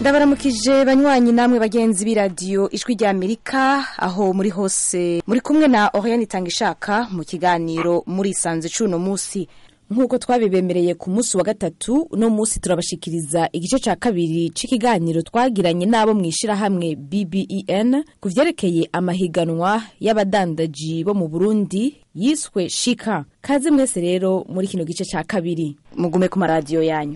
ndabaramukije banywanyi namwe bagenzi b'iradiyo ijwi rya amerika aho muri hose muri kumwe na oriane itanga ishaka mu kiganiro murisanze c'uno munsi nk'uko twabibemereye ku munsi wa gatatu uno munsi turabashikiriza igice ca kabiri c'ikiganiro twagiranye n'abo mu ishirahamwe bben ku vyerekeye amahiganwa y'abadandaji bo mu burundi yiswe shika kaze mwese rero muri kino gice ca kabiri mugume ku maradiyo yanyu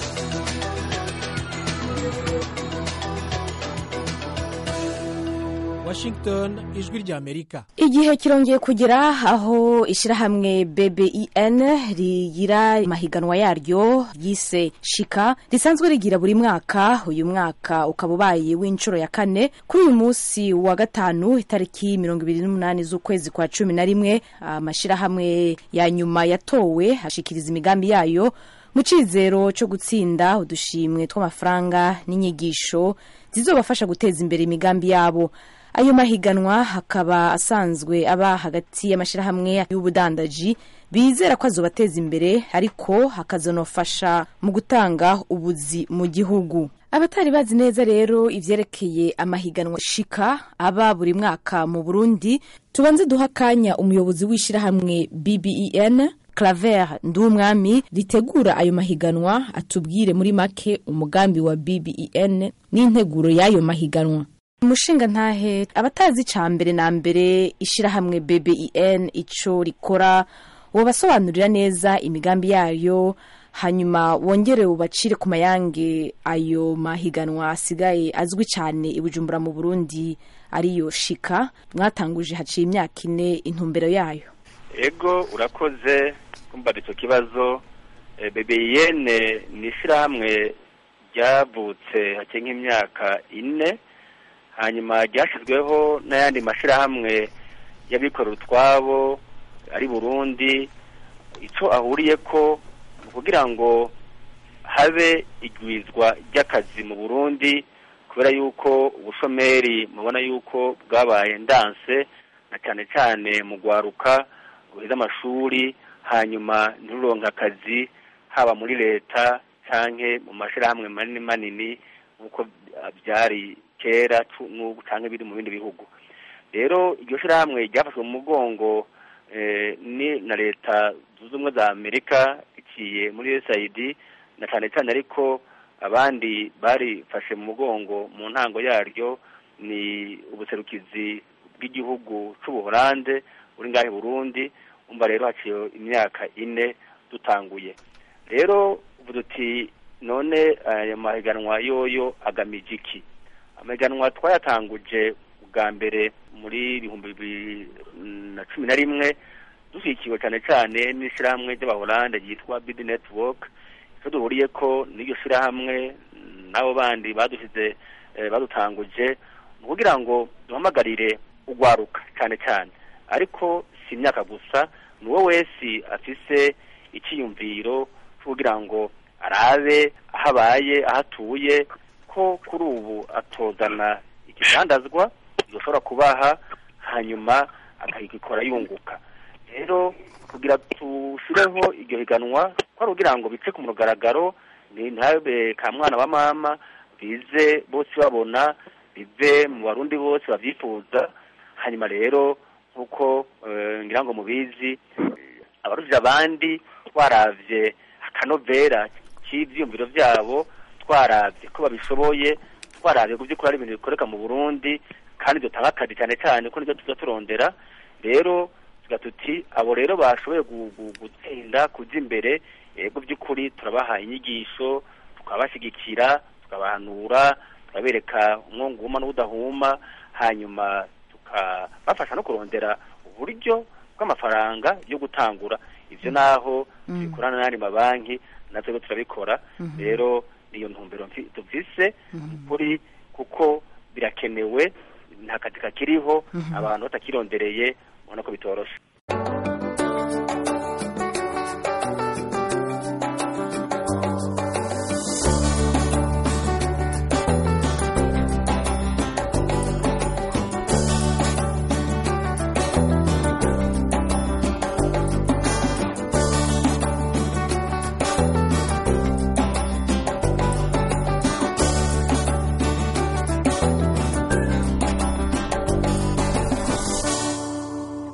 Washington ijwi rya Amerika igihe kirongeye kugera aho ishirahamwe BBIN rigira amahiganwa yaryo yise shika risanzwe rigira buri mwaka uyu mwaka ukaba ubaye w'inshuro ya kane kuri uyu munsi wa gatanu itariki mirongo ibiri n'umunani z'ukwezi kwa cumi na rimwe amashirahamwe ya nyuma yatowe ashikiriza imigambi yayo mu cizero co gutsinda udushimwe tw'amafaranga n'inyigisho zizobafasha guteza imbere imigambi yabo ayo mahiganwa hakaba asanzwe aba hagati y'amashirahamwe y'ubudandaji bizera ko azobateza imbere ariko hakazonofasha mu gutanga ubuzi mu gihugu abatari bazi neza rero ivyerekeye amahiganwa shika aba buri mwaka mu burundi tubanze duha akanya umuyobozi w'ishirahamwe bben claver ndumwami ritegura ayo mahiganwa atubwire muri make umugambi wa bben n'integuro y'ayo mahiganwa umushinga ntahe abatazi ca mbere na mbere ishirahamwe BBIN ico rikora wobasobanurira neza imigambi yayo hanyuma wongere ubacire ku mayange ayo mahiganwa asigaye azwi cyane i Bujumbura mu Burundi ariyo shika mwatanguje haciye imyaka ine intumbero yayo ego urakoze kumva ico kibazo e, BBIN ni ishirahamwe ryavutse haciye nk'imyaka ine hanyuma ryashyizweho n'ayandi mashyirahamwe y'abikorera utwabo ari burundi icyo ahuriye ko kugira ngo habe igwizwa ry'akazi mu burundi kubera yuko ubushomeri mubona yuko bwabaye ndanse na cyane cyane mu gwaruka guheza amashuri hanyuma ntiruronke akazi haba muri leta cyangwa mu mashyirahamwe manini manini nk'uko byari kera n'ubu cyangwa biri mu bindi bihugu rero iryo shyirahamwe ryafashwe mu mugongo ni na leta zunze ubumwe za amerika iciye muri usaid na cyane cyane ariko abandi barifashe mu mugongo mu ntango yaryo ni ubuserukizi bw'igihugu cy'ubuholande buri ngahe burundi umva rero haciye imyaka ine dutanguye rero ubu duti none aya mahiganwa yoyo agamije iki amahiganwa twayatanguje bwa mbere muri ibihumbi bibiri na cumi na rimwe dushyigikiwe cyane cyane n'ishyirahamwe ry'abahorande ryitwa bidi netiwoke icyo duhuriye ko n'iryo shyirahamwe n'abo bandi badushyize badutanguje ni ukugira ngo duhamagarire ugwaruka cyane cyane ariko si imyaka gusa ni uwo wese afise icyiyumviro cyo kugira ngo arabe aho abaye aho atuye ko kuri ubu atozana ikidandazwa gishobora kubaha hanyuma akagikora yunguka rero kugira tushireho iryo higanwa ko ari kugira ngo bice ku mugaragaro ni ntabe ka mwana wa mama bize bose babona bive mu barundi bose babyifuza hanyuma rero nk'uko ngira ngo mubizi abarujije abandi twaravye akanovera k'ivyiyumviro vyabo twaravye ko babishoboye twaravye ku by'ukuri ari ibintu bikoreka mu burundi kandi dutanga akazi cyane cyane ko nibyo tuza turondera rero tuga tuti abo rero bashoboye gutsinda kuja imbere yego by'ukuri turabaha inyigisho tukabashyigikira tukabahanura tukabereka umwongo uhuma n'udahuma hanyuma tukabafasha no kurondera uburyo bw'amafaranga yo gutangura ivyo naho tubikorana n'andi mabanki natwe turabikora rero niyo ntumbero dufise kuri kuko birakenewe nta kazi kakiriho abantu batakirondereye ubona ko bitoroshe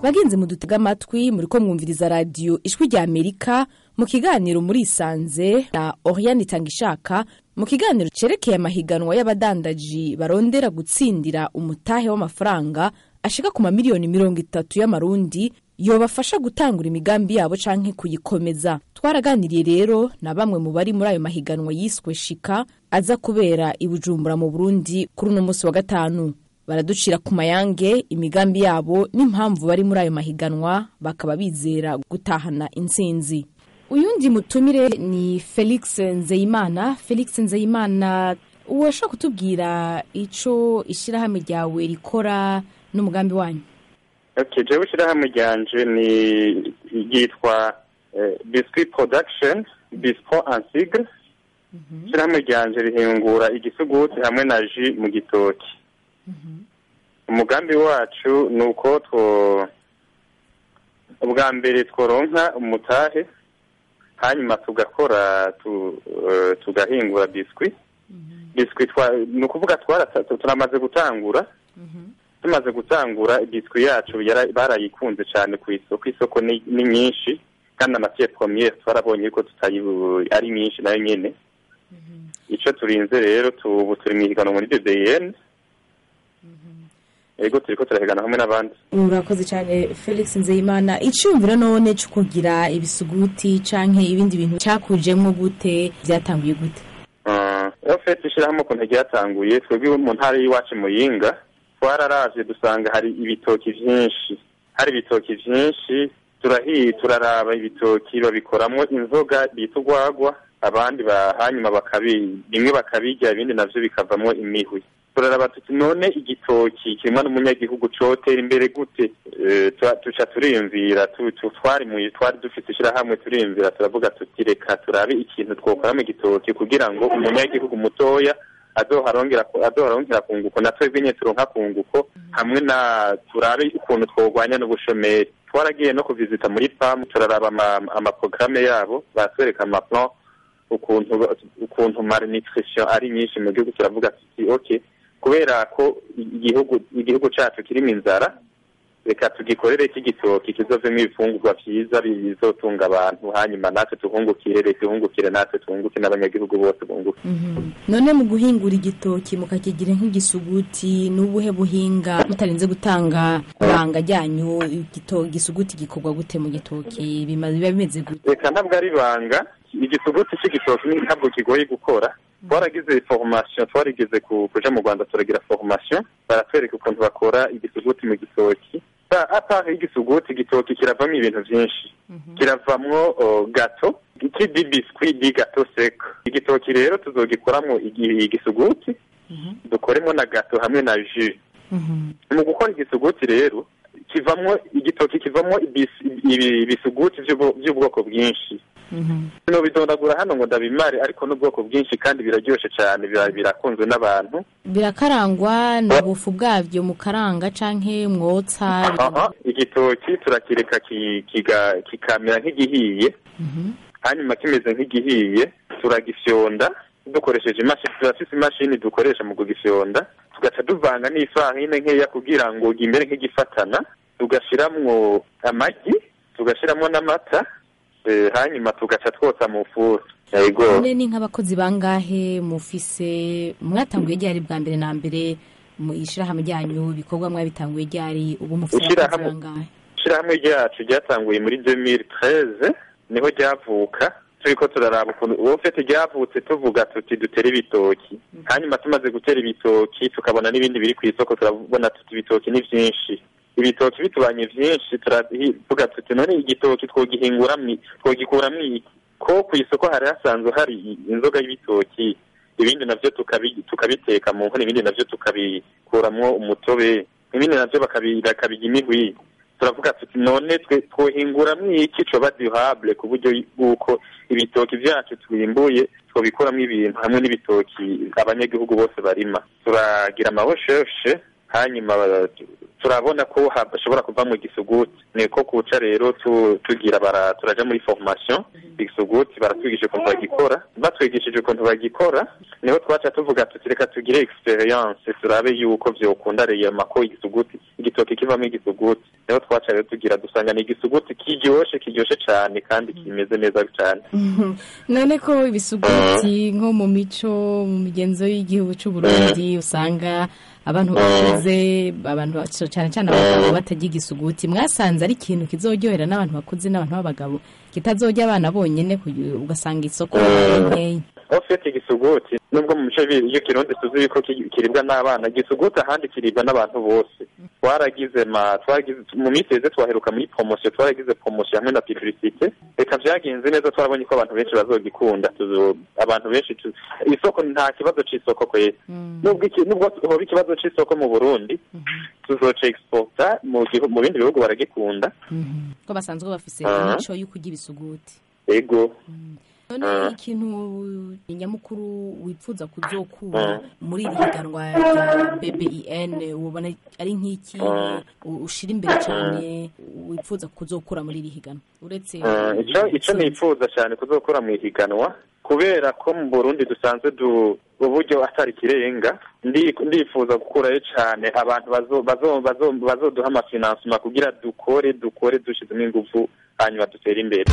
bagenzi mudutega amatwi muri ko mwumviriza radiyo ijwi rya amerika mu kiganiro murisanze na oriane itangishaka mu kiganiro cerekeye amahiganwa y'abadandaji barondera gutsindira umutahe w'amafaranga ashika ku mamiliyoni mirongo itatu y'amarundi yobafasha gutangura imigambi yabo canke kuyikomeza twaraganiriye rero na bamwe mu bari muri ayo mahiganwa yiswe shika aza kubera i bujumbura mu burundi kuri uno munsi wa gatanu baraducira ku mayange imigambi yabo n'impamvu bari muri ayo mahiganwa bakaba bizera gutahana intsinzi uyundi mutumire ni felix nzeyimana felix nzeyimana uwashobora kutubwira ico ishyirahamwe ryawe rikora n'umugambi wanyu okay jewe ishyirahamwe ryanje ni ryitwa eh, biscuit production bispo en sigre ishyirahamwe ryanje rihingura igisuguti hamwe na ji mu gitoki umugambi wacu ni uko two ubwa mbere tworonka umutahe hanyuma tugakora tu, eh, tugahingura biscuit biscuit twa- ni ukuvuga twarata- turamaze gutangura tumaze gutangura biswi yacu yara- barayikunze cyane ku isoko isoko ni ni nyinshi kandi amatiye pomiyeri twarabonye ko tutayi ari nyinshi nayo nyene icyo turinze rero tu- ubu turi mu ihiganwa muri ddn yego turiko turahigana hamwe n'abandi urakoze cyane felix nzeyimana icyumviro none cyo kugira ibisuguti canke ibindi bintu cyakujemo gute byatanguye gute iyo fete ishyirahamwe ukuntu ryatanguye twebwe mu ntara y'iwacu muyinga twararavye dusanga hari ibitoki vyinshi hari ibitoki vyinshi turahiye turaraba ibitoki babikoramwo inzoga bita urwagwa abandi ba- hanyuma bakabi bimwe bakabirya ibindi navyo bikavamwo imihwi turaraba tuti none igitoki kimwe n'umunyagihugu cotera imbere gute Eh, tua- tuca turiyumvira tu- tu- twari mu twari dufite ishyirahamwe turiyumvira turavuga tuti reka turabe ikintu twokora mu gitoki kugira ngo umunyagihugu mutoya azoharongera ku- azoharongera kunguko na twebwe nyene turonka kunguko hamwe na turabe ukuntu twogwanya n'ubushomeri twaragiye no kuvizita muri pam turaraba ama- amaprograme yabo batwereka amaplan ukuntu ukuntu malnutrition ari nyinshi mu gihugu turavuga tuti okay kubera ko igihugu igihugu cacu kirimo inzara reka tugikorere iki gitoki kizovemo ibifungurwa vyiza bizotunga abantu hanyuma natwe tuhungukire leta ihungukire natwe tuhunguke n'abanyagihugu bose bunguke none mu guhingura igitoki mukakigira nk'igisuguti n'ubuhe buhinga mutarinze gutanga ibanga ryanyu igito- igisuguti gikorwa gute mu gitoki bima- biba bimeze gute reka ntabwo ari ibanga igisuguti c'igitoki ni ntabwo kigoye gukora twaragize formation twarigeze ku- kuja mu rwanda turagira formation baratwereka ukuntu bakora igisuguti mu gitoki Ba- apart y'igisuguti igitoki kiravamo ibintu vyinshi kiravamwo oh, gato iki di biscuit di gato sec igitoki rero tuzogikoramwo igi- igisuguti dukoremo na gato hamwe na jus mu gukora igisuguti rero kivamwo igitoki kivamwo ibis- ibi- ibisuguti vy'ubu- vy'ubwoko bwinshi no bidondagura hano ngo ndabimare ariko n'ubwoko bwinshi kandi biraryoshe cyane bira- birakunzwe n'abantu birakarangwa n'ubufu bwabyo mukaranga canke mwotsa aha igitoki turakireka ki- kiga- kikamera nk'igihiye hanyuma kimeze nk'igihiye turagifyonda dukoresheje imashini turafise imashini dukoresha mu kugifyonda tugaca duvanga n'ifarine nkeya kugira ngo gimere nk'igifatana tugashiramwo amagi tugashiramwo n'amata eh, hanyuma tugaca twotsa mu furu yego none ni nk'abakozi bangahe mufise mwatanguye ryari bwa mbere na mbere mu ishirahamwe ryanyu ibikorwa mwabitanguye ryari ubu mufise abakozi Ishirahamwe- bangahe ishirahamwe ryacu ryatanguye muri 2013 niho ryavuka turiko turaraba ukuntu uwo fete ryavutse tuvuga tuti dutere ibitoki hanyuma tumaze gutera ibitoki tukabona n'ibindi biri ku isoko turabona tuti ibitoki ni vyinshi ibitoki bitubanye vyinshi turavuga tuti none igitoki twogihinguramwo twogikuramwo iki ko ku isoko hari hasanzwe hari i- inzoga y'ibitoki ibindi navyo tukabi- tukabiteka mu nkono ibindi navyo tukabikuramwo umutobe ibindi navyo bakabi- bakabirya imihwi turavuga tuti none twe twohinguramwo iki coba durable ku buryo bw'uko ibitoki vyacu twimbuye twobikuramo ibintu hamwe n'ibitoki abanyagihugu bose barima turagira amarecherche hanyuma tu- turabona ko hashobora kuvamo igisuguti niko kuca rero tu- tugira bara turaja muri formation igisuguti baratwigisha ukuntu bagikora batwigishije ukuntu bagikora niho twaca tuvuga tuti reka tugire experience turabe yuko vyokunda reyama ko igisuguti igitoki kivamo igisuguti niho twaca rero tugira dusanga ni igisuguti kiryoshe kiryoshe cane kandi kimeze neza cane none ko ibisuguti nko mu mico mu migenzo y'igihugu cy'u Burundi usanga abantu bakuze abantu cyane cyane abagabo batajya igisuguti mwasanze ari ikintu kizoryohera n'abantu bakuze n'abantu b'abagabo kitazojya abana bonyine kugira- ugasanga isoko nkeya ofete igisuguti nubwo mu mico ibiri iyo kirundi tuzi yuko ki- kiribwa n'abana igisuguti ahandi kiribwa n'abantu bose twaragize ma twaragize mu minsi yeze twaheruka muri promosiyo twaragize promosiyo hamwe na publicite reka vyagenze neza twarabonye ko abantu benshi bazogikunda tuzo abantu benshi tu- isoko nta kibazo c'isoko kwera nubwo iki- nubwo hoba ikibazo c'isoko mu burundi tuzoca exporta mu gihu- mu bindi bihugu baragikunda ko basanzwe bafise Ah. imico yo kurya ibisuguti ego none ikintu nyamukuru wifuza kuzokura muri iri higanwa rya BBIN ubona ari nk'iki u- ushira imbere cyane wifuza kuzokura muri iri higanwa uretse Ah, ico ico nifuza cyane kuzokora mu ihiganwa kubera ko mu Burundi dusanzwe du uburyo atari kirenga ndi ndifuza gukurayo cyane abantu bazo bazo bazo bazoduha amafinansima kugira dukore dukore dushizemo ingufu hanyuma dutere imbere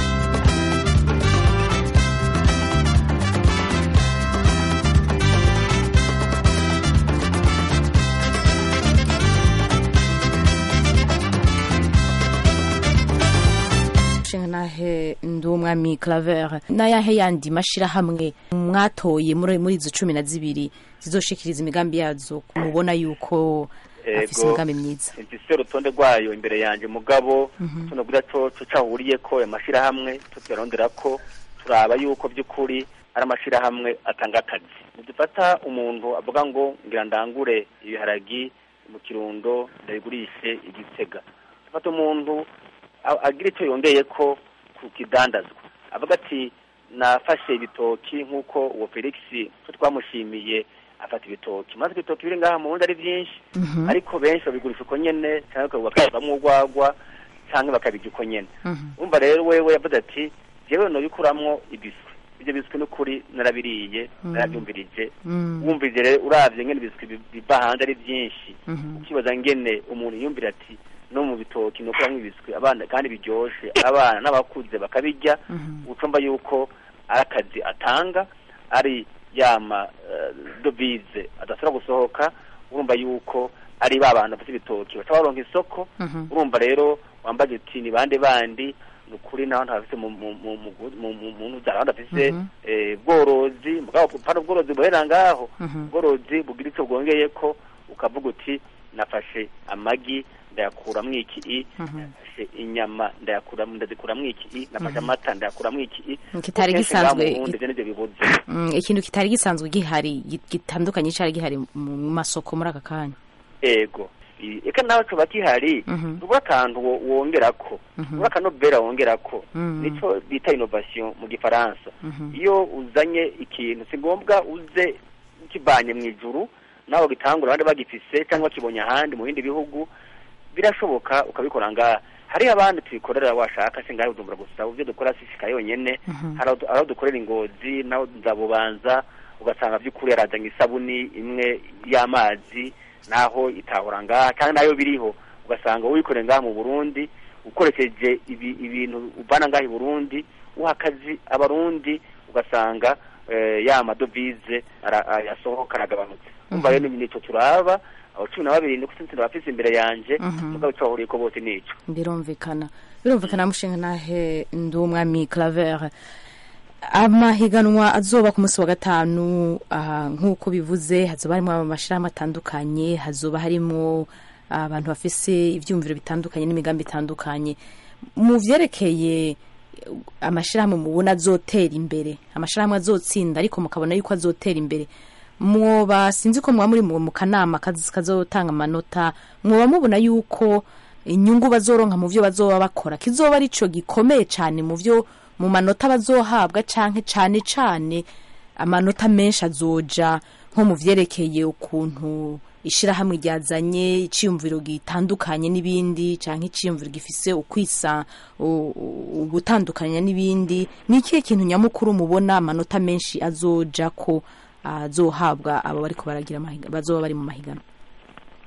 nshinga nahe ndi umwami claver n'ayahe yandi mashirahamwe mwatoye muri muri izo cumi na zibiri zizoshikiriza imigambi yazo mubona yuko afise Ego. imigambi myiza mfise urutonde rwayo imbere yanjye mugabo tuno kugira co co cahuriye ko amashirahamwe tutuyarondera ko turaba yuko by'ukuri ari amashirahamwe atanga akazi nidufata umuntu avuga ngo ngira ndangure ibiharagi mu kirundo ndabigurishe igitega dufata umuntu a- agira icyo yongeye ko ku kidandazwa avuga ati nafashe ibitoki nk'uko uwo felix ko twamushimiye afata ibitoki maze ibitoki biri ngaha mu wundi ari byinshi ariko benshi babigurisha uko nyene cyangwa bakabivamo urwagwa cyangwa bakabirya uko nyene umva rero wewe yavuze ati jewe nobikuramwo ibiswi ibyo biswi n'ukuri narabiriye narabyumvirije wumvirije rero uravye ngene ibiswi bi- biva hanze ari byinshi ukibaza ngene umuntu yumvira ati no mu bitoki nokuramwo ibiswi abana kandi biryoshe abana n'abakuze bakabirya ucumva yuko ari akazi atanga ari yama eh, dovize adashobora gusohoka urumva yuko ari ba bantu bafite ibitoki baca baronka isoko urumva rero wambaye uti ni bande bandi ni ukuri naho ntafise mu mu mu mu mu mu mu ntubyara abandi bafise eh, bworozi mugabo pana ubworozi buhera ngaho ubworozi bugira icyo bwongeye ko ukavuga uti nafashe amagi ndayakuramwo iki i nafashe inyama ndayakuramwo ndazikuramwo iki i nafashe amata ndayakuramwo iki i Kitari Kenshi ngaha mu gisanzwe- Burundi ivyo nivyo bibuze Mm, ikintu kitari gisanzwe gihari gi- gitandukanye cyari gihari mu masoko muri aka kanya ego I- eka nawe coba kihari Mhm. nubwo akantu wo- wongerako nubwo akanobera wongerako Mhm. nico bita innovation mu gifaransa iyo uzanye ikintu si ngombwa uze ukivanye mu ijuru nawe gitangura abandi bagifise cyangwa bakibonye ahandi mu bindi bihugu birashoboka ukabikora ngaha hariho abandi tubikorera washaka si ngaho udumbura gusa ivyo dukora sisika yonyene hari aho du- hari aho dukorera ingozi naho nzabubanza ugasanga by'ukuri yarazanye isabuni imwe y'amazi naho itahora ngaha kandi nayo biriho ugasanga wikoreye ngaha mu burundi ukoresheje ibi- ibintu uvana ngaha i burundi uha akazi abarundi ugasanga eh, ya madovize ara- a- yasohoka aragabanutse umva rero ni nico turaba abo cumi na babiri niko sinzi bafise imbere yanje mugabo ico bahuriyeko bose nico birumvikana birumvikana mushinga nahe ndi umwami claver amahiganwa azoba ku munsi wa gatanu ah, nk'uko bivuze hazoba harimo amashirahamwe atandukanye hazoba harimo abantu bafise ivyumviro bitandukanye n'imigambi itandukanye mu vyerekeye amashirahamwe mubona azotera imbere amashirahamwe azotsinda ariko mukabona yuko azotera imbere mwoba sinzi ko mwoba muri mu mu kanama kaz- kazotanga amanota mwoba mubona yuko inyungu bazoronka mu vyo bazoba bakora kizoba arico gikomeye cane mu vyo mu manota bazohabwa canke cane cane amanota menshi azoja nko mu vyerekeye ukuntu ishirahamwe ryazanye iciyumviro gitandukanye n'ibindi canke iciyumviro gifise ukwisa u- u- ugutandukanya n'ibindi ni ikihe kintu nyamukuru mubona amanota menshi azoja ko azohabwa abo bariko baragira amahiga bazoba bari mu mahiganwa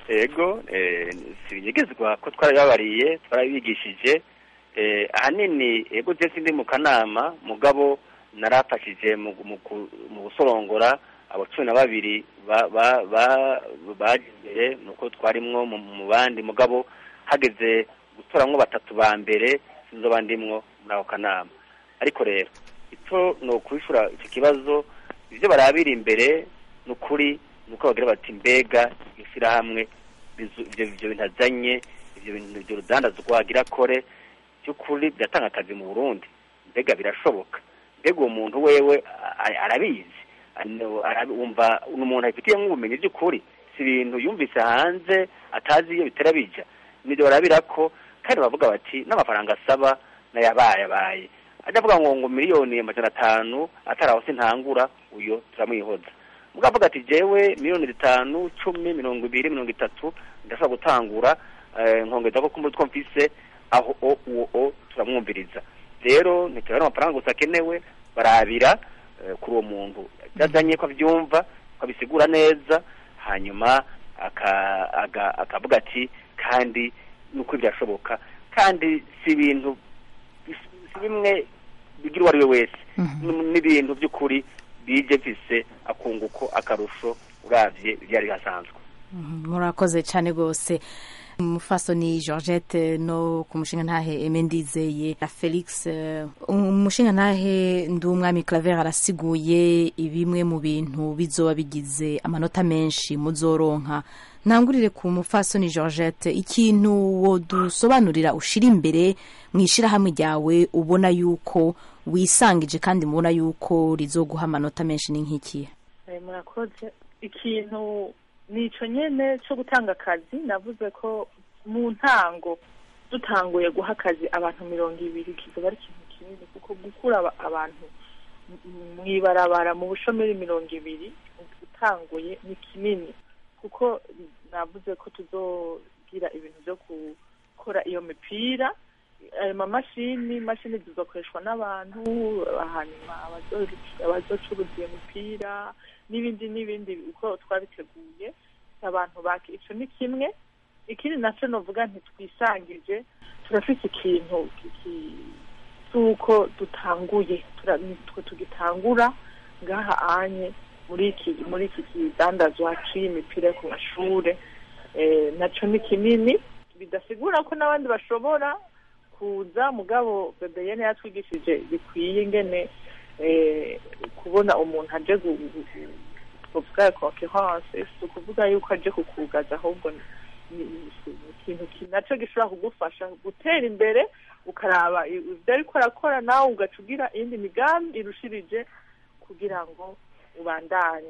ego eh, sibinyegezwa ko twarababariye twarabigishije eh, ahanini ego je sindi mu kanama mugabo narafashije mu mu ku- mu gusorongora abo cumi na babiri ba- ba- ba- baje imbere nuko twarimwo mu mu bandi mugabo hageze gutoramwo batatu ba mbere sinzoba ndimwo muri ako kanama ariko rero icyo ni ukwishura icyo kibazo ibyo barabira imbere ni ukuri ni uko bagira bati mbega ishyirahamwe bizu- ibyo ibyo bintu azanye ibyo bintu ibyo rudandazwa agira akore by'ukuri biratanga akazi mu burundi mbega birashoboka mbega uwo muntu wewe a- arabizi ano- arabi- wumva ni umuntu abifitiyemo ubumenyi by'ukuri si ibintu yumvise hanze atazi iyo bitera bija nibyo barabira ko kandi bavuga bati n'amafaranga asaba n'ayabayabaye ajya avuga ngo ngo miliyoni amajana atanu atari aho sintangura uyo turamwihoza mugabo avuga ati jewe miliyoni zitanu cumi mirongo ibiri mirongo itatu ndashobora gutangura eh, nkongeza ko kumutwe mfise aho o uwo o turamwumviriza rero ntiturabona amafaranga gusa akenewe barabira eh, kuri uwo muntu yazanye ko abyumva ko abisigura neza hanyuma aka- aga- akavuga ati kandi nuko byashoboka kandi si ibintu si bimwe bigira uwo ari we wese N- n'ibintu by'ukuri bije mfise akunguko akarusho uravye ibyari hasanzwe Mhm, murakoze cyane rwose umufasoni georgette no ku mushinga ntahe eme ndizeye na felix eh, umushinga ntahe ndi umwami claver arasiguye bimwe mu bintu bizoba bigize amanota menshi muzoronka ntangurire ku mufasoni georgette ikintu wodusobanurira ushira imbere mu ishyirahamwe ryawe ubona yuko wisangije kandi mubona yuko rizoguha amanota menshi ni nk'ikihe Eh, murakoze ikintu nico nyene cyo gutanga akazi navuze ko mu ntango dutanguye guha akazi abantu mirongo ibiri kizoba ari ikintu kinini kuko gukura aba- abantu m- mw'ibarabara mu bushomeri mirongo ibiri utanguye ni kinini kuko navuze ko tuzogira ibintu byo gukora iyo mipira ayo mamashini imashini zizokoreshwa n'abantu hanyuma abazo- abazocuruza iyo mipira n'ibindi n'ibindi uko twabiteguye abantu baki ico ni kimwe ikindi naco novuga ntitwisangije turafise ikintu kiki- c'uko dutanguye tura- nitwe tugitangura ngaha anye muri iki muri iki kidandazwa c'imipira yo ku mashure eh, naco ni kinini bidasigura ko n'abandi bashobora kuza mugabo bebeyene yatwigishije bikwiye ingene eh, kubona umuntu aje gu- gu- gu- tuvuga concurrence si ukuvuga yuko aje kukugaza ahubwo ni- ni ni ikintu ki- naco gishobora kugufasha gutera imbere ukaraba i- ivyo ariko arakora nawe ugaca ugira iyindi migambi irushirije kugira ngo ubandanye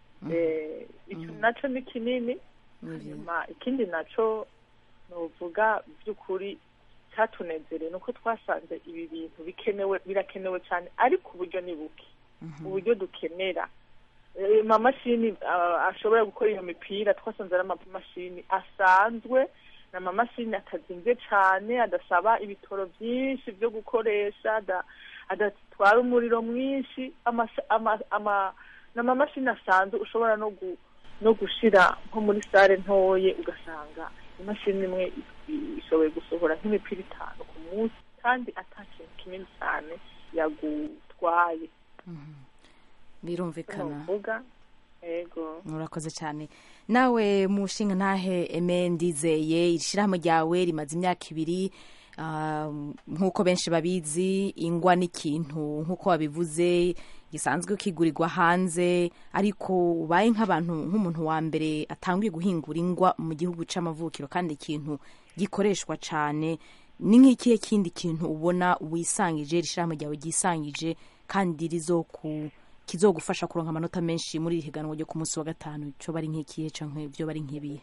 Eh, ico naco ni kinini hanyuma ikindi naco novuga by'ukuri cyatunezereye ni uko twasanze ibi bintu bikenewe birakenewe cyane ariko uburyo ni buke uburyo dukenera Eh, amamashini ah, ashobora gukora iyo mipira twasanze ari amamashini asanzwe ni amamashini atazimvye cane adasaba ibitoro vyinshi vyo gukoresha ada- adatwara umuriro mwinshi amasha- ama- ama- ni amamashini asanzwe ushobora no gu no gushira nko muri sare ntoye ugasanga imashini imwe i- ishoboye gusohora nk'imipira itanu ku munsi kandi ata kintu kinini cyane yagutwaye birumvikana novuga ego murakoze cyane nawe mushinga ntahe eme ndizeye ishyirahamwe ryawe rimaze imyaka ibiri ah, nk'uko benshi babizi ingwa n'ikintu nk'uko wabivuze gisanzwe kigurirwa hanze ariko ubaye nk'abantu nk'umuntu wa mbere atanguye guhingura ingwa mu gihugu c'amavukiro kandi ikintu gikoreshwa cyane ni nk'ikihe kindi kintu ubona wisangije ishyirahamwe ryawe ryisangije kandi rizoku kizogufasha kuronka amanota menshi muri iri higanwa ryo ku munsi wa gatanu cyo bari nk'ikihe canke byo bari nk'ibihe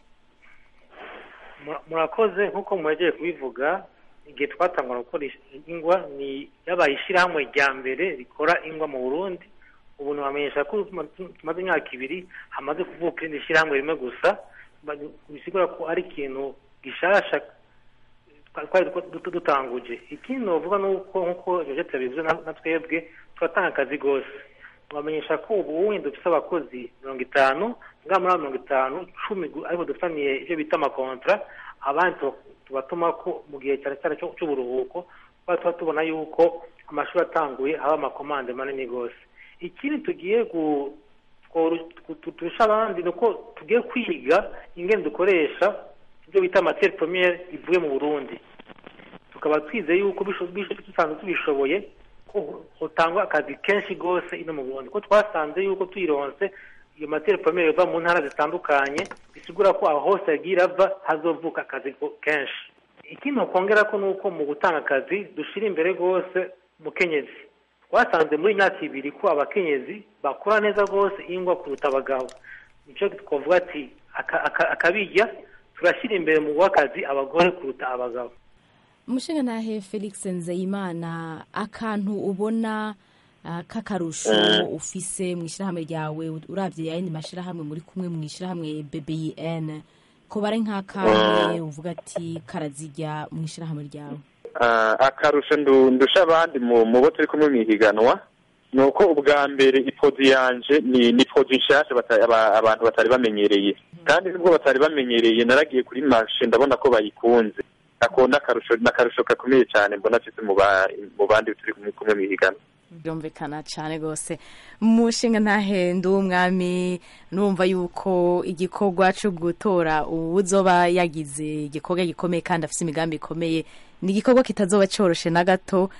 Mura- murakoze nk'uko muhejeje kubivuga igihe twatangura gukora ish- ingwa ni yabaye ishyirahamwe rya mbere rikora ingwa mu burundi ubu nabamenyesha ko tuma- tumaze imyaka ibiri hamaze kuvuka irindi shyirahamwe rimwe gusa ba- bisigura ko ari ikintu gishasha twa- twari duko- duto dutanguje ikindi novuga ni uko nk'uko josette yabivuze na na twebwe turatanga akazi rwose bamenyesha ko ubu wenda dufite abakozi mirongo itanu ngaha muri abo mirongo itanu cumi gu- ariko dufitaniye ibyo bita amakontra abandi tu- tubatuma ko mu gihe cyane cyane cyo- cy'uburuhuko kuba tuba tubona yuko amashuri atanguye haba amakomande manini rwose ikindi tugiye gu- tworu- tu- tu- turusha abandi ni uko tugiye kwiga ingene dukoresha ibyo bita materi premiere ivuye mu burundi tukaba twizeye yuko bisho- bisho- dusanzwe tubishoboye ko hotangwa akazi kenshi rwose ino mu burundi ko twasanze yuko tuyironse iyo materi premiere iva mu ntara zitandukanye bisigura ko aho hose yagiye irava hazovuka akazi ko- kenshi ikindi nokongera ko nuko mu gutanga akazi dushira imbere rwose umukenyezi twasanze muri iyi myaka ibiri ko abakenyezi bakora neza rwose ingwa kuruta abagabo nicyo twavuga ati aka- aka- akabijya turashyira imbere mu guha akazi abagore kuruta abagabo umushinga ntahe felix nzeyimana akantu ubona ah, k'akarusho ufise mu ishyirahamwe ryawe urabye ayandi mashyirahamwe muri kumwe mu ishyirahamwe bbn ko bari nk'akahe uvuga ati karazijya mu ishyirahamwe ryawe Ah, akarusho ndu- ndusha abandi mu mu bo turi kumwe mu ihiganwa ni uko ubwa mbere ipodi yanje ni ni podi nshasha bata- aba- abantu batari bamenyereye kandi nubwo batari bamenyereye naragiye kuri marshe ndabona ko bayikunze ako n'akarusho n'akarusho gakomeye cyane mbona afite mu ba- mu bandi turi kumwe kumwe mu ihiganwa byumvikana cyane rwose umushinga ntahende w'umwami numva yuko igikorwa cyo gutora uzoba yagize igikorwa gikomeye kandi afite imigambi ikomeye ni igikorwa kitazoba cyoroshe na gato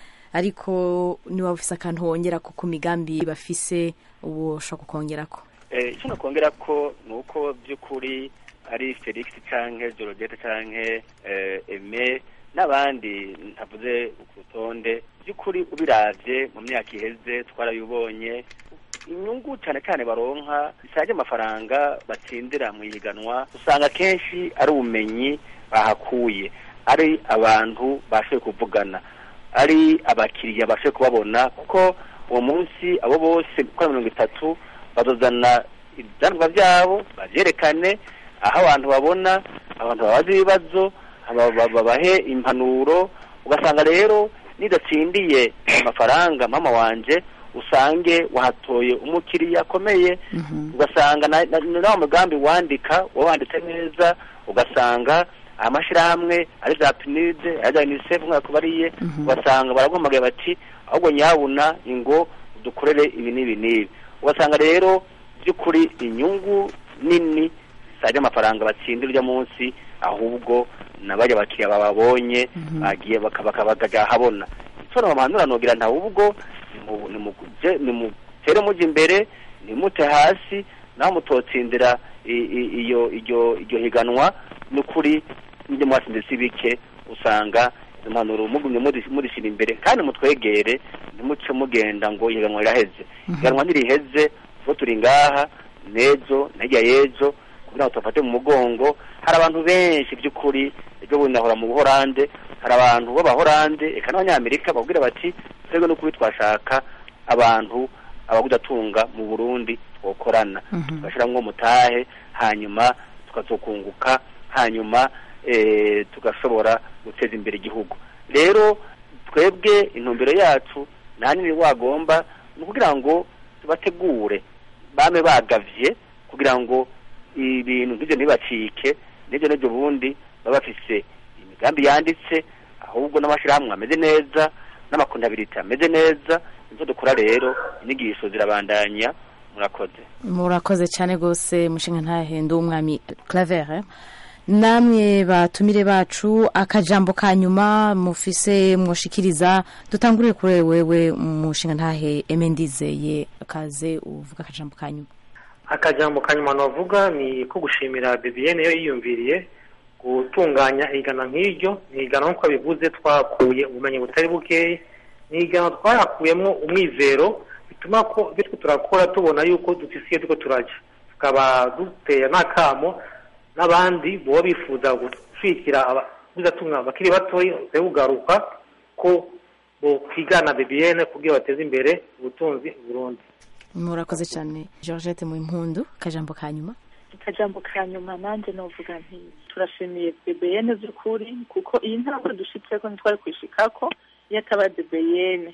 ariko niba ufise akantu wongera ku ku migambi bafise ubu ushobora kukongerako Eh, icyo nakongera ko ni uko by'ukuri ari felix canke jorogete canke eh, eme n'abandi ntavuze ku rutonde by'ukuri ubiravye mu myaka iheze twarabibonye inyungu cyane cyane baronka zisaje amafaranga batsindira mu ihiganwa usanga kenshi ari ubumenyi bahakuye ari abantu bashoboye kuvugana ari abakiriya bashoboye kubabona kuko uwo munsi abo bose uko ari mirongo itatu bazozana ibyanwa byabo babyerekane aho abantu babona abantu babaza ibibazo aba- ba- babahe impanuro ugasanga rero nidatsindiye amafaranga mama wanje usange wahatoye umukiriya akomeye ugasanga na- na- na wa mugambi wandika wawanditse neza ugasanga amashyirahamwe ari za pinide ari za unicef nk'uko kubariye ugasanga baraguhamagaye bati ahubwo nyabuna ingo dukorere ibi n'ibi n'ibi ugasanga rero by'ukuri inyungu nini zisajya amafaranga batsindira urya munsi ahubwo nabajya abakiriya bababonye bagiye baka- baka- bakajya ahabona icyo nabamanura nogira nta ubwo nimu- nimuje- nimutere mujya imbere nimute hasi naho mutotsindira i- i- iyo iryo iryo higanwa n'ukuri n'ibyo mwatsinze si bike usanga izo mpanuro mugumye muri- murishyira imbere kandi mutwegere ntimuce mugenda ngo ihiganwa riraheze ihiganwa ntiriheze kuko turi ngaha n'ejo na hirya y'ejo kugira ngo tubafate mu mugongo hari abantu benshi by'ukuri ejo bundi nahora mu buhorande hari abantu b'abahorande eka n'abanyamerika babwira bati twebwe n'ukuri twashaka abantu abagudatunga mu burundi twokorana tugashyiramo mutahe hanyuma tukazokunguka hanyuma eh, tugashobora guteza imbere igihugu rero twebwe intumbero yacu nta nini wagomba ni ukugira ngo tubategure bame bagavye kugira ngo ibintu nk'ibyo ntibacike n'ibyo n'ibyo bundi baba bafise imigambi yanditse ahubwo n'amashyirahamwe ameze neza n'amakontabiriti ameze neza ivyo dukora rero inyigisho zirabandanya murakoze murakoze cyane rwose mushinga ntahende w'umwami claver namwe batumire bacu akajambo ka nyuma mufise mwoshikiriza dutangurire kuri wewe mushinga ntahe emendizeye akaze uvuga akajambo ka nyuma akajambo ka nyuma navuga ni ko gushimira bibiyene yo yiyumviriye gutunganya igana nk'iryo ni igana nk'uko bivuze twakuye ubumenyi butari bukeya ni igana twayakuyemo umwizero bituma ko ibyo twe turakora tubona yuko dufisiye turiko turajya tukaba duteye n'akamo n'abandi baba bifuza gushyigikira abaguzatunga bakiri batoya bakwiye kugaruka ko bokwigana bibiyene kugira bateze imbere ubutunzi Burundi murakoze cyane georgette mu impundu akajambo ka nyuma akajambo ka nyuma nanjye novuga nti turashimiye bebeyene by'ukuri kuko iyi ntambwe dushitseko ntitwari kwishikako iyo ataba bebeyene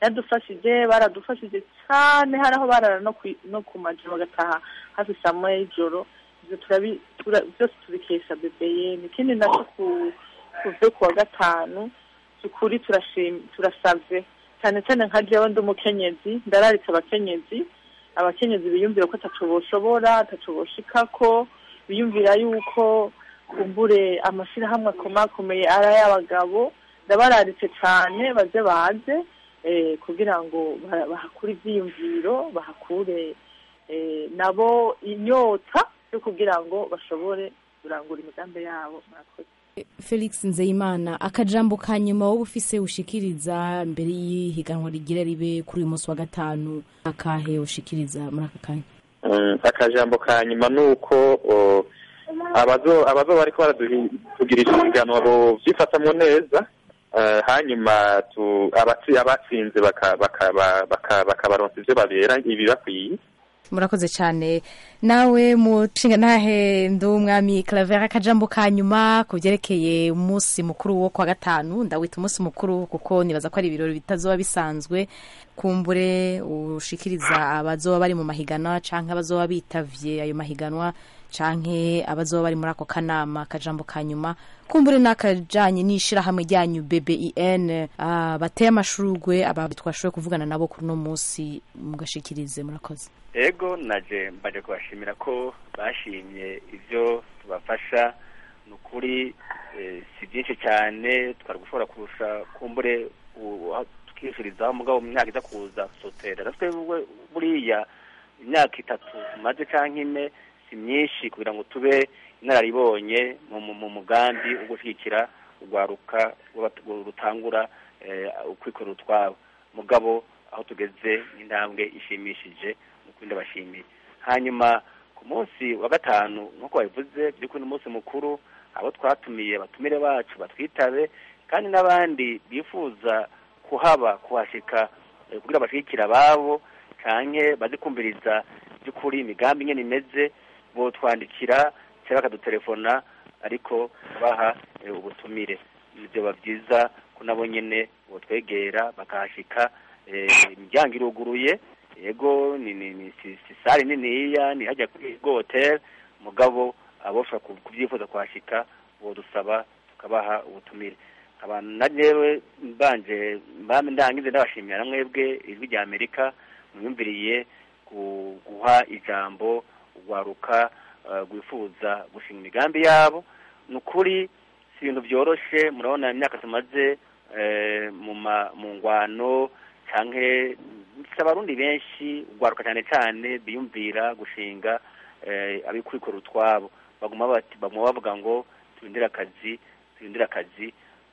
yadufashije baradufashije cyane hari aho barara no ku no ku majoro bagataha hafi saa moya y'ijoro ibyo turabi tura- byose tubikesha bebeyeni ikindi nacyo ku kuve ku wa gatanu ukuri turashim turasavye cyane cyane nka jewe ndi umukenyezi ndararitse abakenyezi abakenyezi biyumvira ko ataco boshobora ataco boshikako biyumvira yuko kumbure amashirahamwe akomakomeye ari ay'abagabo ndabararitse cyane baze baze eh, kugira ngo ba- bahakure ivyiyumviro bahakure eh, nabo inyota yo kugira ngo bashobore kurangura imigambi yabo murakoze felix nzeyimana akajambo ka nyuma wowe ufise ushikiriza mbere y'ihiganwa rigira ribe kuri uyu munsi wa gatanu akahe ushikiriza muri aka kanya Mm, akajambo ka nyuma ni uko o, abazo abazo bariko baratugirisha ibiganwa bovyifatamwo neza eh, hanyuma tu abatsi abatsinze baka- baka- ba- baka- bakabaronsa ivyo babera ibibakwiye murakoze cyane nawe mushinga ntahe ndi umwami claver akajambo ka nyuma ku byerekeye umunsi mukuru wo kwa gatanu ndawita umunsi mukuru kuko nibaza ko ari ibirori bitazoba bisanzwe kumbure ushikiriza abazoba bari mu mahiganwa canke abazoba bitavye ayo mahiganwa canke abazoba bari muri ako kanama akajambo ka nyuma kumbure n'akajanye n'ishirahamwe ryanyu BBIN ah, bateye amashurwe aba twashoboye kuvugana nabo kuri uno munsi mugashikirize murakoze ego naje mbaje kubashimira ko bashimye ivyo tubafasha ni ukuri eh, si byinshi cyane twari gushobora kurusha kumbure u- aho tukifurizaho mugabo mu myaka iza kuza sotera natwe bu- buriya imyaka itatu tumaze canke ine si myinshi kugira ngo tube inararibonye mu mu- mu mugambi wo gushyigikira urwaruka rw'abat- rutangura eh, ukwikorera utwabo mugabo aho tugeze n'intambwe ishimishije nuko ndabashimiye hanyuma ku munsi wa gatanu nk'uko babivuze by'ukuri ni umunsi mukuru abo twatumiye batumire bacu batwitabe kandi n'abandi bifuza kuhaba kuhashika eh, kugira bashigikire ababo canke bazi kumviriza by'ukuri imigambi ingene imeze botwandikira cyangwa bakadutelefona ariko baha eh, ubutumire byoba byiza ko nabo nyene botwegera bakahashika eh, imiryango iruguruye yego ni ni ni si, si sare niniya ni hajya kuri go hotel mugabo aboshobora ku- kubyifuza kuhashika bodusaba tukabaha ubutumire abantu na jewe mbanje mbame ndangize ndabashimira na mwebwe ijwi rya amerika mwiyumviriye ku- guha ijambo urwaruka eh, rwifuza gushinga imigambi yabo ni ukuri si ibintu byoroshe murabona imyaka tumaze eh, mu ma- mu ngwano canke si abarundi benshi urwaruka cyane cyane biyumvira gushinga eh, abikurikora utwabo baguma bati baguma bavuga ngo turindire akazi turindire akazi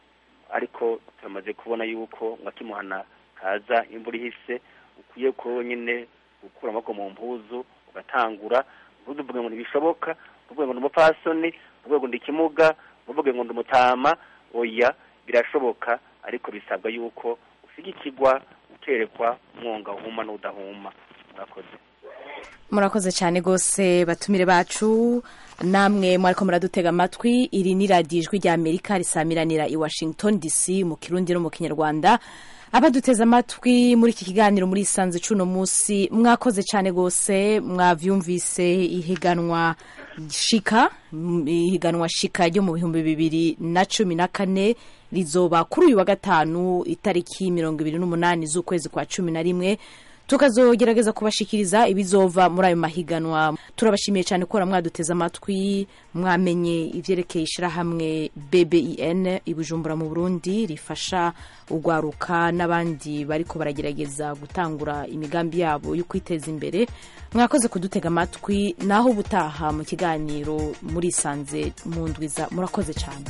ariko turamaze kubona yuko ngo akimuhana kaza imvura ihise ukwiye ko nyine gukura amaboko mu mpuzu ugatangura ntuvuge ngo ntibishoboka ntuvuge ngo ndi umupfasoni ntuvuge ngo ndi ikimuga ntuvuge ngo ndi umutama oya birashoboka ariko bisabwa yuko ushigikirwa uterekwa umwonga uhuma n'udahuma murakoze murakoze cyane rwose batumire bacu namwe mwariko muradutega amatwi iri ni radiyo ijwi rya amerika risamiranira i washington dc mu kirundi no mu kinyarwanda abaduteze amatwi muri iki kiganiro muri isanze cuno munsi mwakoze cyane rwose mwavyumvise ihiganwa shika mm, ihiganwa shika ryo mu bihumbi bibiri na cumi na kane rizoba kuri uyu wa gatanu itariki mirongo ibiri n'umunani z'ukwezi kwa cumi na rimwe tukazogerageza kubashikiriza ibizova muri ayo mahiganwa turabashimiye cyane ko mwaduteze amatwi mwamenye ivyerekeye ishirahamwe BBIN i Bujumbura mu Burundi rifasha urwaruka n'abandi bariko baragerageza gutangura imigambi yabo yo kwiteza imbere mwakoze kudutega amatwi naho ubutaha mu kiganiro murisanze mu ndwiza murakoze cyane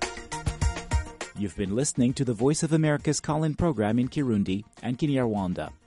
You've been listening to the Voice of America's call in program in Kirundi and Kinyarwanda.